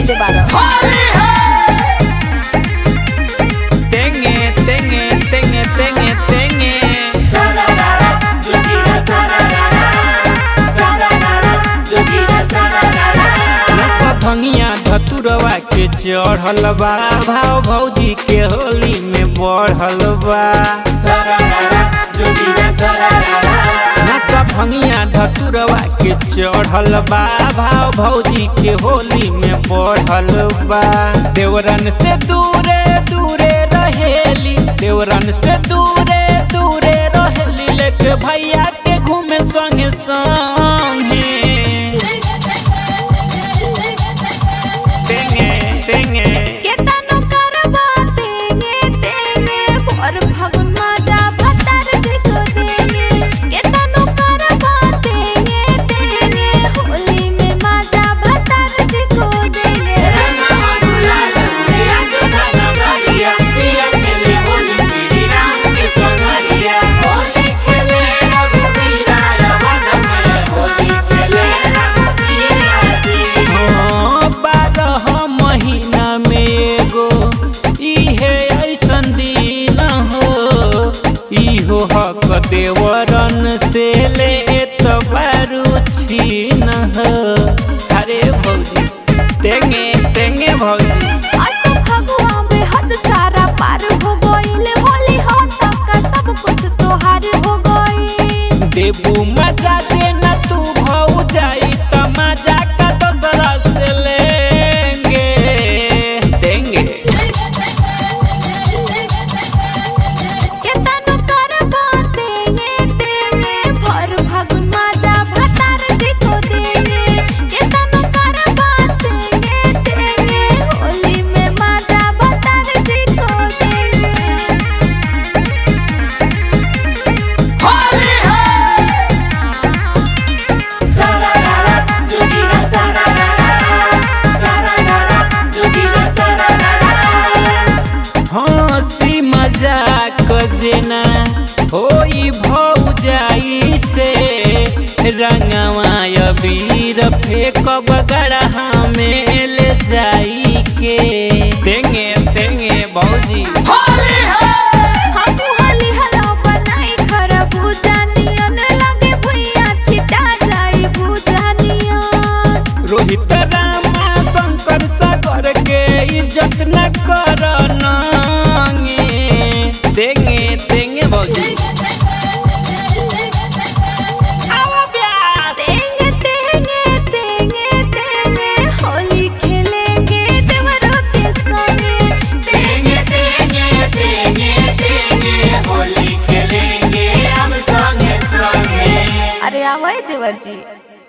कैले बार तेंगे तेंगे तेंगे तेंगे तेंगे नशा भंगिया धतुरवा के चढ़ल बा भाव भौजी के होली में बढ़ल बा नशा भंगिया धतुरवा के चढ़ल बा भाव भौजी के होली में बढ़ल बा देवरन से दूरे दूरे रहेली देवरन से दूरे दूरे रहेली लेके भैया के घूमे संगे संगे तेंगे तेंगे केतनो करबा तेंगे तेंगे भर फागुन मजा भतार देखो देंगे केतनो करबा तेंगे तेंगे होली में मजा भतार देखो देंगे हाँ, बारह महीना में एगो इहे ऐसन दिन हो इहो हक देवरन से ले तबारू छीन हो अरे भौजी तेंगे तेंगे भौजी असो फगुआ में हद सारा पार हो गइल होली हो तक सब कुछ तोहार हो गइल देबू मजा देना तू भौ जाई त मजा का दोसरा से लेंगे देंगे केतनो करबा तेंगे तेंगे भर फागुन मजा भतार देखो देंगे केतनो करबा तेंगे तेंगे होली में मजा भतार देखो देंगे हंसी मजाक जेना होई भौजाई से रंगवा अबीर फेंकब गड़हा में ले जाई के तेंगे तेंगे भौजी हमू होली हलो बनाई खरबूजा नियन लगे भुइया छिटा जाई भूजा नियन रोहित रामा शंकर सागर के इज्जत न कर नांगे तेंगे तेंगे भौजी आओ ब्यास तेंगे तेंगे तेंगे तेंगे होली खेलेंगे देवरों के संगे तेंगे तेंगे तेंगे तेंगे होली खेलेंगे हम संगे संगे अरे आवाई देवर जी